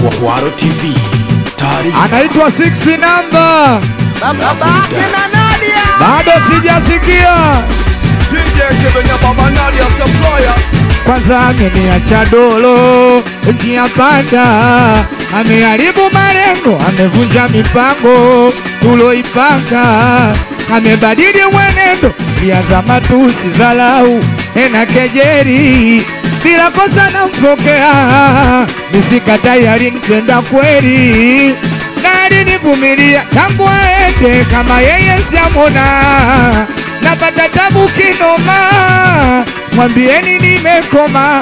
Kwaro TV, taarifa anaitwa Six Number, Babake na Nadia bado sijasikia. DJ Kevenya Baba Nadia Supplier Kwanza ameniacha dolo njia panda, ameharibu malengo, amevunja mipango tuloipanga, amebadili mwenendo, lianza matusi, dharau na kejeri, bila kosa nampokea, nisikatai, alinipenda kweli na alinivumilia tangu aende, kama yeye sijamwona, napata tabu kinoma, mwambieni nimekoma,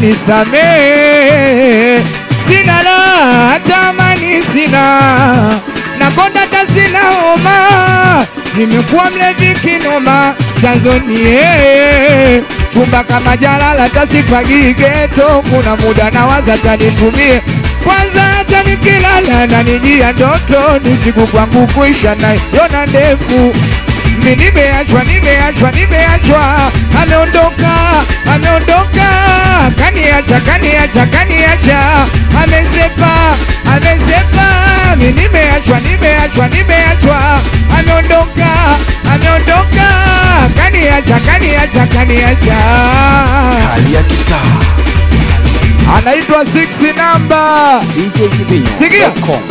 anisamee, sina la hata amani sina, nakonda hata sina homa, nimekuwa mlevi kinoma, chanzo ni yeye chumba kama jalala tasifagii geto, kuna muda nawaza tanitumie kwanza hata nikilala na nijia ndoto ni siku kwangu kuisha na yona ndefu mi nimeachwa nimeachwa nimeachwa ameondoka ameondoka kaniacha kaniacha kaniacha amesepa amesepa mi nimeachwa nimeachwa nimeachwa ameondoka ameondoka kaniacha kaniacha kaniacha hali ya kitaa anaitwa Six Number DJ Kevenya Sikia.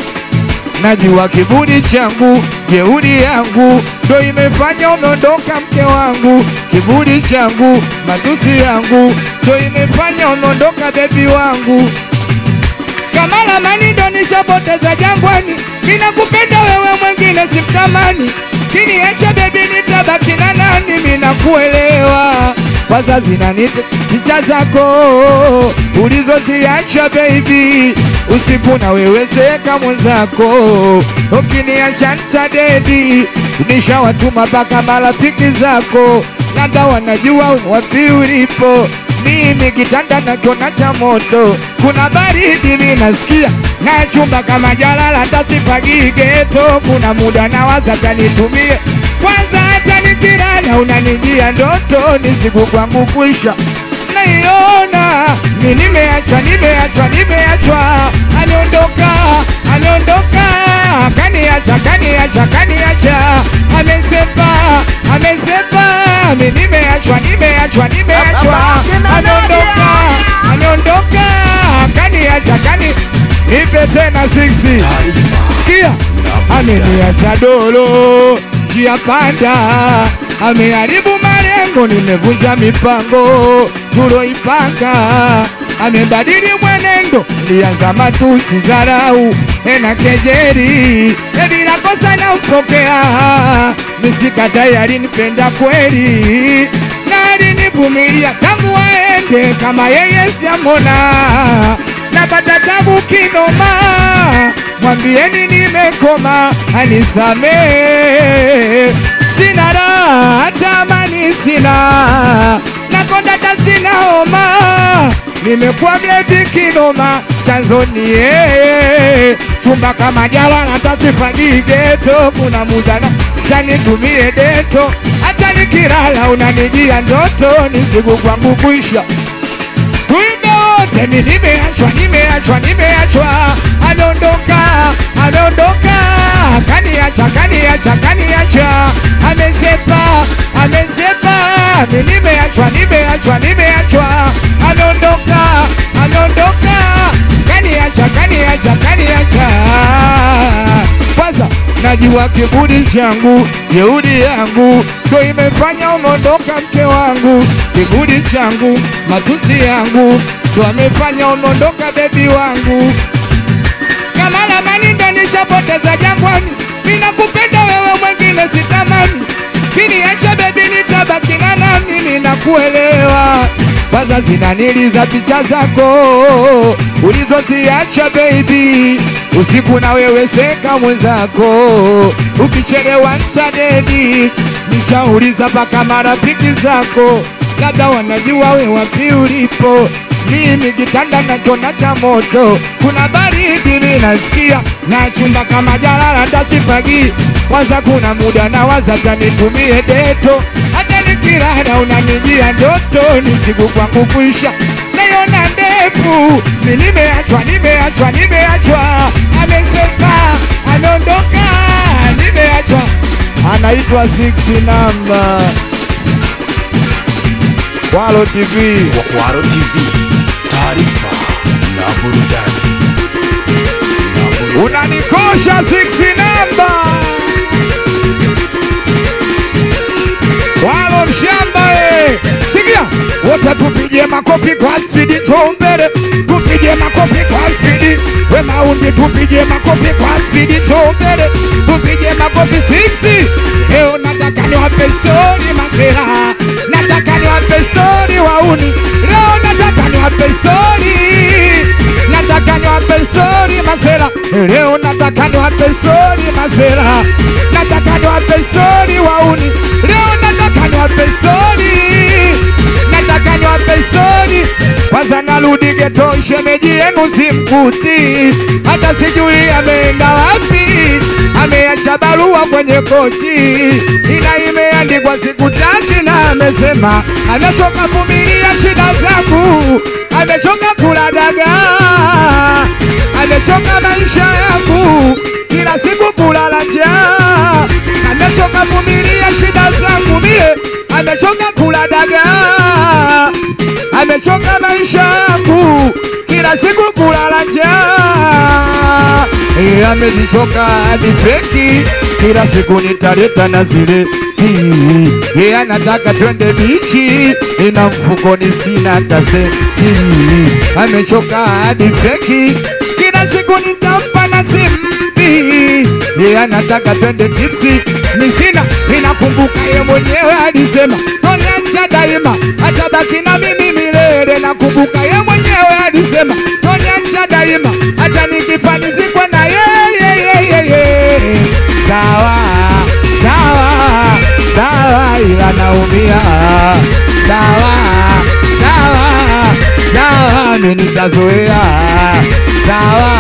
Najua kiburi changu, jeuri yangu ndo imefanya umeondoka mke wangu. Kiburi changu, matusi yangu ndo imefanya umeondoka bebi wangu. Kama ramani ndo nishapoteza jangwani, mina kupenda wewe, mwengine simtamani. Kiniacha bebi, nitabaki na nani? Mina kuelewa wazazi na nite picha zako ulizoziacha baby, usiku na wewe seka mwenzako, ukiniacha ntadedi. Nishawatuma mpaka marafiki zako, labda wanajua wapi ulipo. Mimi kitanda nakiona cha moto, kuna baridi mimi nasikia na chumba kama jalala, tasipagii geto. Kuna muda nawaza tanitumie kwanza, hata nikilala unanijia ndoto, ni siku kwangu kuisha naiona mi nimeachwa, nimeachwa, nimeachwa, ameondoka, ameondoka, kaniacha, kaniacha, kaniacha, amesepa, amesepa, mi nimeachwa, nimeachwa, nimeachwa, ameondoka, ameondoka, kaniacha, kani nipe tena siksi taarifa Sikia, ameniacha dolo njia panda, ameharibu malengo, nimevunja mipango tuloipanga, amebadili mwenendo, lianza matusi, dharau na kejeri, bila kosa nampokea, nisikatai, alinipenda kweli na alinivumilia tangu aende, kama yeye sijamwona napata tabu kinoma, mwambieni nimekoma, anisamee, sina raha hata amani sina, nakonda hata sina homa, nimekuwa mlevi kinoma, chanzo ni yeye, chumba kama jalala tasifagii geto, kuna muda na tanitumie deto, hata nikilala unanijia ndoto, ni siku kwangu kuisha tuimbe wote, mi nimeachwa, nimeachwa, nimeachwa, ameondoka, ameondoka, kaniacha, kaniacha, kaniacha, amesepa, amesepa, mi nimeachwa, nimeachwa, nimeachwa, ameondoka, ameondoka, kaniacha, kaniacha, kaniacha kwanza najua kiburi changu, jeuri yangu ndo imefanya umeondoka mke wangu. Kiburi changu, matusi yangu ndo amefanya umeondoka bebi wangu. Kama ramani ndo nishapoteza jangwani, mina kupenda wewe, mwengine sitamani. Kiniacha bebi, nitabaki na nani? Ninakuelewa kwanza zinaniliza picha zako ulizoziacha baby, usiku na wewe seka mwenzako, ukichelewa ntadedi. Nishauliza mpaka marafiki zako, labda wanajua we wapi ulipo. Mimi kitanda nakiona cha moto, kuna baridi mimi nasikia, na chumba kama jalala tasifagii. Kwanza kuna muda nawaza tanitumie deto, hata nikilala unanijia ndoto, ni siku kwangu kuisha naiona ndefu zangu mi nimeachwa nimeachwa nimeachwa amesema ameondoka nimeachwa anaitwa Six namba Walo TV Kwaro TV, taarifa na burudani. Na burudani. unanikosha Six namba Walo mshamba eh. Sikia wote tupige makofi kwa spidi chombele, tupige makofi kwa spidi we maundi, tupige makofi kwa spidi chombele, tupige makofi 60 leo nataka niwape stori masera, nataka niwape stori wauni, leo nataka niwape stori nataka niwape stori masera, leo nataka niwape stori masera, nataka niwape stori wauni, leo nataka niwape stori, nataka niwape stori. Kwanza narudi geto, shemeji yenu simkuti, hata sijui ameenda wapi, ameacha barua kwenye kochi, ina imeandikwa siku tatu, na amesema amechoka vumilia shida zangu, amechoka kula dagaa, amechoka maisha yangu, kila siku kulala njaa, amechoka vumilia shida zangu mie, amechoka kula dagaa, amechoka maisha yangu, kila siku kulala njaa, Eh, amezichoka hadi feki, kila siku nitaleta na zile Hii, yeye anataka twende bichi, ina mfukoni sina hata senti. Amechoka hadi feki, kila siku nitampa na simpi. Yeye anataka twende tipsi, mi sina. Ninakumbuka ye mwenyewe alisema toniacha daima, atabaki na mimi milele. Nakumbuka ye mwenyewe alisema toniacha daima, hata nikifa nizikwe na yeye yeye. Sawa sawa sawa, ila naumia. Sawa sawa sawa, mimi nitazoea. Sawa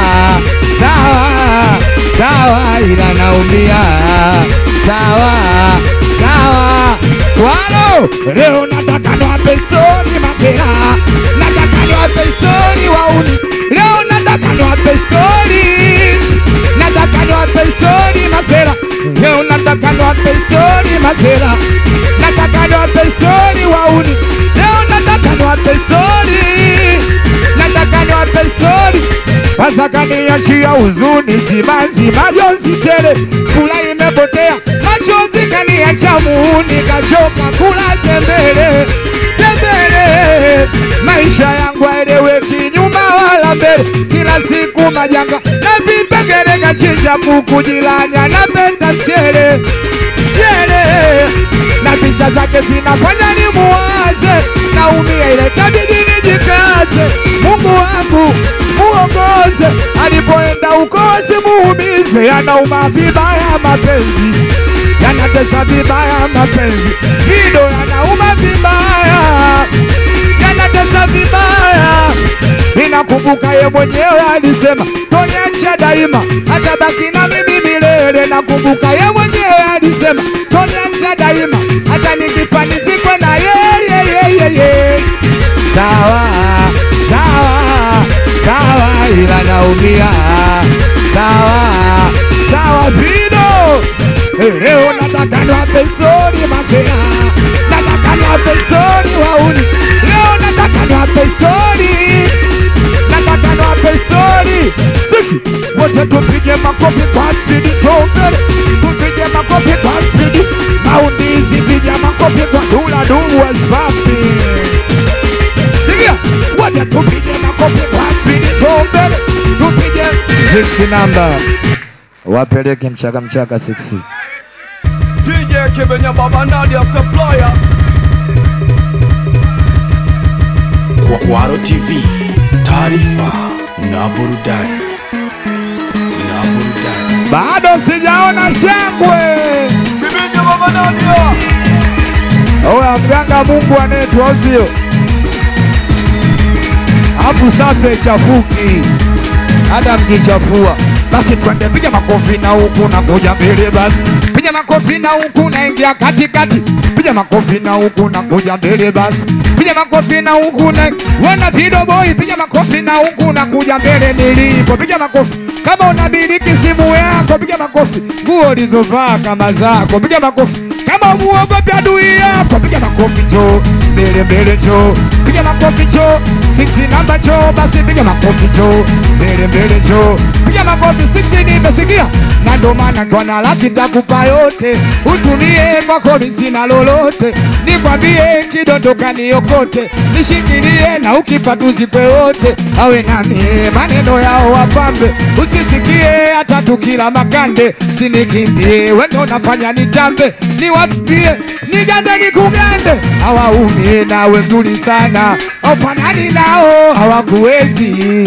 sawa sawa, ila naumia. Sawa sawa, walo leo nataka niwape stori masera, nataka niwape stori wauni, leo nataka niwape stori nataka niwape stori masera, leo nataka niwape stori masera, nataka niwape stori wauni, leo nataka niwape stori, nataka niwape stori kwanza kaniachia huzuni simanzi, majonzi tele, kula imepotea, machozi kaniacha muuni, kachoka kula tembele tembele, maisha yangu aeleweki nyuma wala mbele, kila siku majanga na vipengele, kachinja kuku jirani anapenda mchele mchele, na picha zake zinafanya ni muwaze, naumia ile tabidi nijikaze, Mungu wangu muongoze, alipoenda huko asimuumize, anauma vibaya mapenzi yanatesa vibaya mapenzi, Fido yanauma vibaya, yanatesa vibaya. Ninakumbuka ye mwenyewe alisema toniacha daima, atabaki na mimi milele. Nakumbuka ye mwenyewe alisema toniacha daima, hata nikifa nizikwe na yeye yeye. Sawa sawa sawa, ila naumia. Sawa sawa, Fido Leo nataka niwape stori masera, nataka niwape stori wauni. Leo nataka niwape stori, nataka niwape stori. Sisi wote tupige makofi kwa spidi, chombele tupige makofi kwa spidi, maundizi piga makofi kwa dula dubu waspapi. Sikia, wote tupige makofi kwa spidi, chombele tupige six namba, wapeleke mchaka mchaka six DJ Kibenya Baba Nadia Supplier. Kwa Kwaro TV, taarifa na burudani. Na burudani. bado sijaona shangwe. Kibenya Baba Nadia. Oya mganga Mungu anayetu au sio? Hapo safi chafuki, hata mkichafua basi twende, piga makofi na huku na kuja mbele basi, piga piga makofi na huku naingia katikati, piga makofi na huku na kuja mbele basi, piga makofi na huku na wana Vido Boy, piga makofi na huku na kuja mbele nilipo, piga makofi kama unamiliki simu yako, piga makofi nguo ulizovaa kama zako, piga makofi kama umuogopi adui yako, piga makofi njoo mbele mbele njoo, piga makofi njoo sisi namba njoo, basi piga makofi njoo mbele mbele njoo, piga makofi sisi nimesikia, na ndo maana kwa na laki takupa yote, utumie kwako sina lolote, nikwambie kidondoka niokote, nishikilie na ukipa tuzipe wote, awe nami maneno yao wapambe, usisikie hata tukila makande, sinikimbie wendo nafanya nitambe, niwapie nigande nikugande, hawaumie nawe mzuri sana, ofanani nao hawakuwezi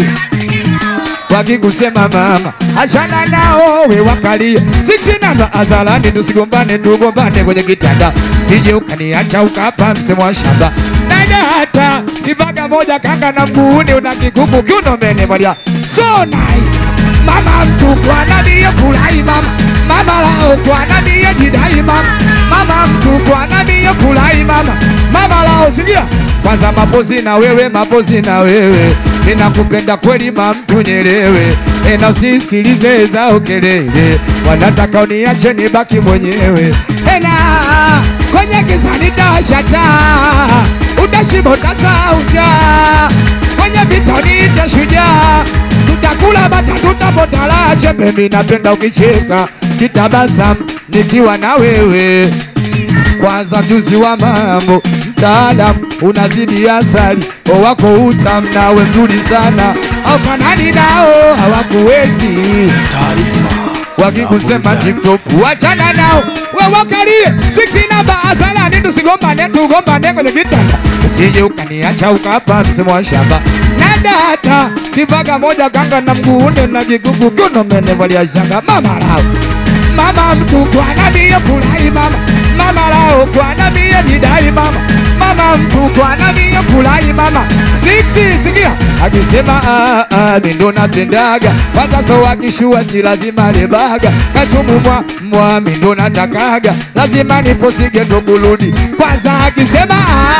wakikusema mama ashana nao we wakalia sisi namba azalani tusigombane tugombane kwenye kitanda sije ukaniacha ukapa msemo wa shamba dada hata kivaga moja kanga na mguuni una kikuku kiunomene moja so nice mama mtu kwa nani furahi mama mama lao kwa nani jidai mama mama mtu kwa nani furahi mama mama lao sikia kwanza mapozi na wewe mapozi na wewe ninakupenda kweli mamtu nyelewe ena usisikilize zao kelele wanataka uniache nibaki mwenyewe ena kwenye giza nitawasha taa utashiba utasauja kwenye vita niite shujaa tutakula bata tutapotalache mimi napenda ukicheka kitabasamu nikiwa na wewe kwanza mjuzi wa mambo mtaalamu unazidi asali o wako utam nawe mzuri sana aufanani nao hawakuwezi taarifa wakikusema na burudani. tiktok wachana nao wewakalie siksi namba azalani tusigombane tugombane kwenye kitanda usije ukaniacha ukapa msemo wa shamba na data kivaga moja kanga na mguunde na kikuku kunomenevalia shanga mama lao mama mtu kwana mie furahi mama mama lao kwana mie jidai mama mama mtu kwana mie furahi mama siksi sikia akisema "Ah, ah, mi ndo napendaga kwanza so akishua si lazima lebaga kachumu mwa mwa mi ndo natakaga lazima niposige ndo kurudi kwanza akisema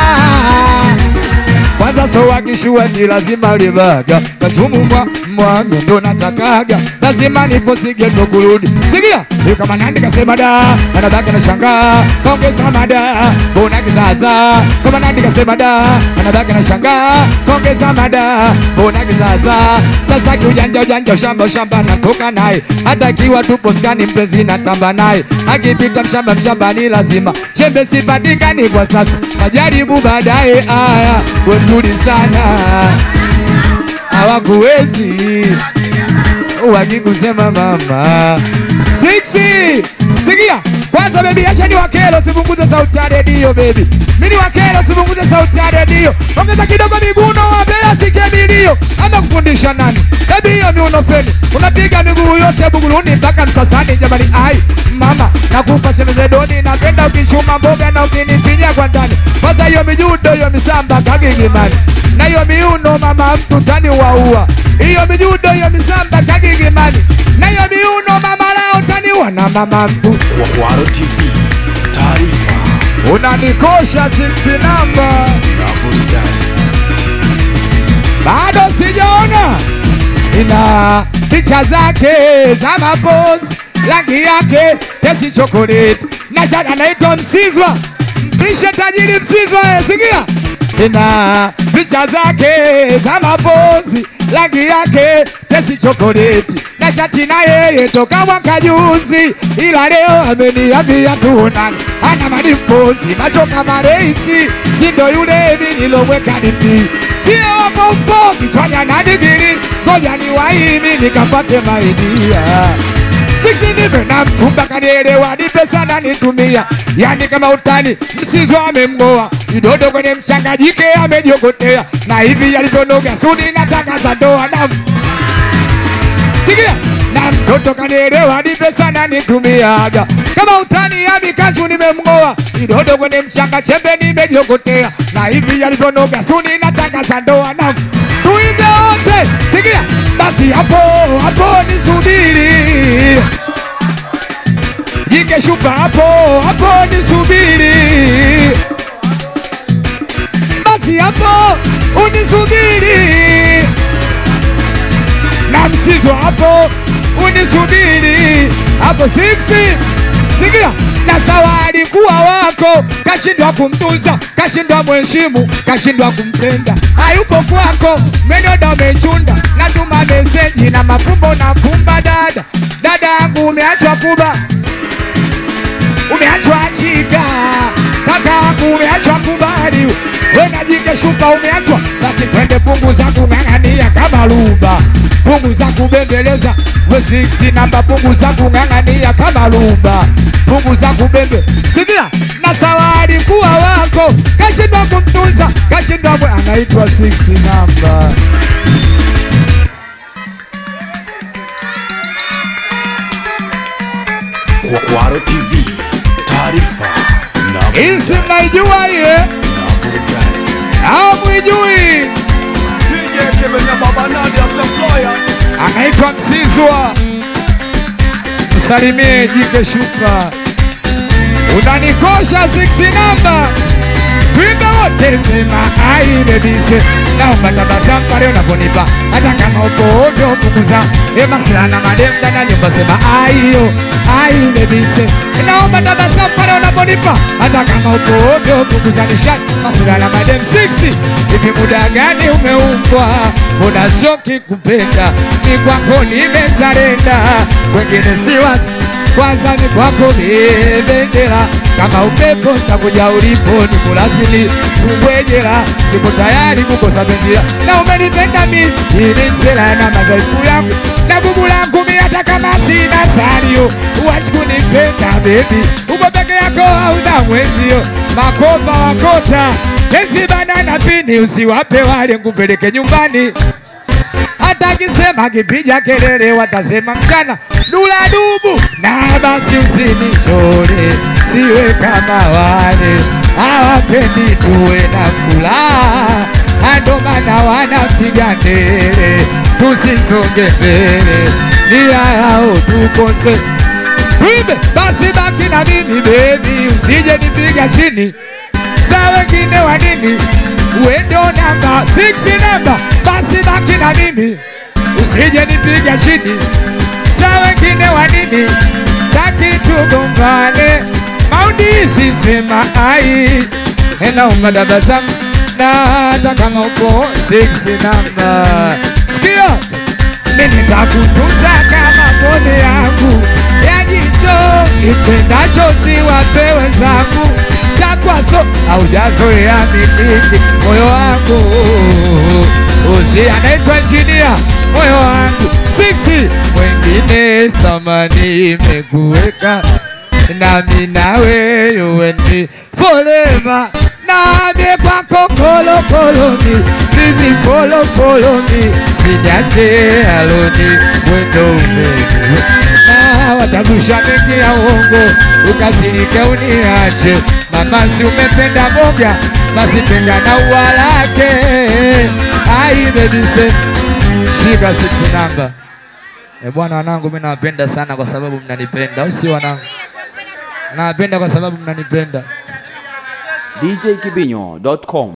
"Ah, kwanza so wakishua ni lazima libaga katumumwa mwami ndo natakaga lazima niposige ndo kurudi sikia hiyo kama nandi kasema da anabaki na shangaa kaongeza mada bona kizaza kama nandi kasema da anabaki na shangaa kaongeza mada bona kizaza sasa kiujanja ujanja ushamba ushamba natoka naye hata kiwa tupo skani mpenzi natamba naye akipita mshamba mshamba ni lazima chembe sipatikani kwa sasa majaribu baadaye aya we mzuri sana hawakuwezi wakikusema mama Siksi sikia kwanza bebi acha ni wakelo sipunguze sauti ya redio bebi mimi ni wakelo sipunguze sauti ya redio ongeza kidogo miguno wabea sike milio ama kufundisha nani bebi hiyo miuno feni unapiga miguu yote buguruni mpaka msasani jamani ai mama nakupa semezedoni napenda ukishuma mboga na ukinipinya kwa ndani kwanza hiyo mijudo hiyo misamba kagigimani na hiyo miuno mama mtu tani waua hiyo mijudo hiyo misamba kagigimani na hiyo miuno mama lao tani wana mama mtu Kwaro TV, taarifa unanikosha sisi namba na burudani. bado sijaona ina picha zake za mapozi rangi yake tesi chokoleti na shada anaitwa Msizwa mpishe tajiri Msizwa eh, sikia ina picha zake za mapozi rangi yake tesi chokoleti na shati na yeye toka mwaka juzi, ila leo ameniambia tuonane, ana madimpozi macho kama reisi, si ndo yule mimi nilomweka diti sio wapompo kichwanya na digiri, ngoja ni waimi nikapate maidia Sisi nipe na mchumba kanielewa, nipe sana nitumia, yani kama utani msizo amemng'oa kidodo kwenye mchanga, jike amejiokotea, na hivi yalivyonoga sudi nataka za ndoa na sikia na mtoto kanielewa, nipe sana nitumiaga kama utani ya mikachu nimemng'oa kidodo kwenye mchanga, chembe nimejiokotea, na hivi yalivyonoga suni nataka za ndoa na tuimbe wote, sikia basi hapo hapo nisubiri unajike shupa hapo hapo, nisubiri basi hapo unisubiri, na msizo hapo unisubiri hapo siksi sikia na sawa alikuwa wako, kashindwa kumtunza, kashindwa mheshimu, kashindwa kumpenda, hayupo kwako, menoda umechunda, natuma meseji na mafumbo na fumba, dada dada yangu umeachwa kuba, umeachwa chika, kaka yangu umeachwa kubali, wena jike shuka umeachwa, basi twende pungu za kung'ang'ania kama luba, pungu za kubembeleza we 60 namba, pungu za kung'ang'ania kama luba, pungu za kubembe sikia, na sawa alikuwa wako, kashindwa kumtunza, kashindwa mwe, anaitwa 60 namba. Kwa- Kwaro TV, taarifa na Hizi burudani. mnaijua iye Na burudani. au mwijui? DJ Kibenya Baba Nadia Supplier. anaitwa Mzizwa, msalimie jike shuka, unanikosha siksi namba Twimbe wote sema ai bebise, naomba tabasamu pale unaponipa, hata kama uko ovyo punguza. Ema silana madem ndani ya nyumba sema ai yo ai bebise, naomba tabasamu pale unaponipa, hata kama uko ovyo punguza nishati. Masilana madem 60 hivi muda gani umeumbwa? Mbona shoki kupenda ni kwako nimezarenda, wengine si watu kwanza ni kwako mie bendera, kama upepo nitakuja ulipo, nikulasili kubwejera, niko tayari kukosa bendera, na umenipenda mimi, ili sera na madhaifu yangu na gugu langu mi, hata kama sina salio, huwezi kunipenda bebi, uko peke yako hauna mwenzio, makopa wakota kesi banana pini, usiwape wale, nkupeleke nyumbani hata akisema kipiga kelele watasema mchana dula dubu, na basi usinichore, siwe kama wale hawapendi tuwe na furaha, ndo maana wanapiga ndele tusisonge mbele, nia yao tukose Ibe, basi baki na mimi bebi, usije nipiga chini za wengine wa nini? Wendo namba 6 namba, basi baki na mimi, usije nipiga chini. Za wengine wa nini? Taki tugombane, maudisi sema ai, naomba tabasamu na hata kama uko 6 namba, sikia mimi nitakutunza kama pole yangu ya jicho, nipendacho siwape wenzangu, takwaso haujazoea miliki moyo wangu usi anaitwa injinia moyo wangu siksi mwengine samani imekuweka nami nawe yuweni forever nami kwako kolokolomi mimi kolokolomi nijache aloni wendo umeni na watagusha mengi ya uongo ukasirike uniache mama si umependa moja basi penda na ua lake ai bebise shika siksi namba E bwana wanangu, mimi nawapenda sana kwa sababu mnanipenda, au si wanangu? Nawapenda kwa sababu mnanipenda. djkibinyo.com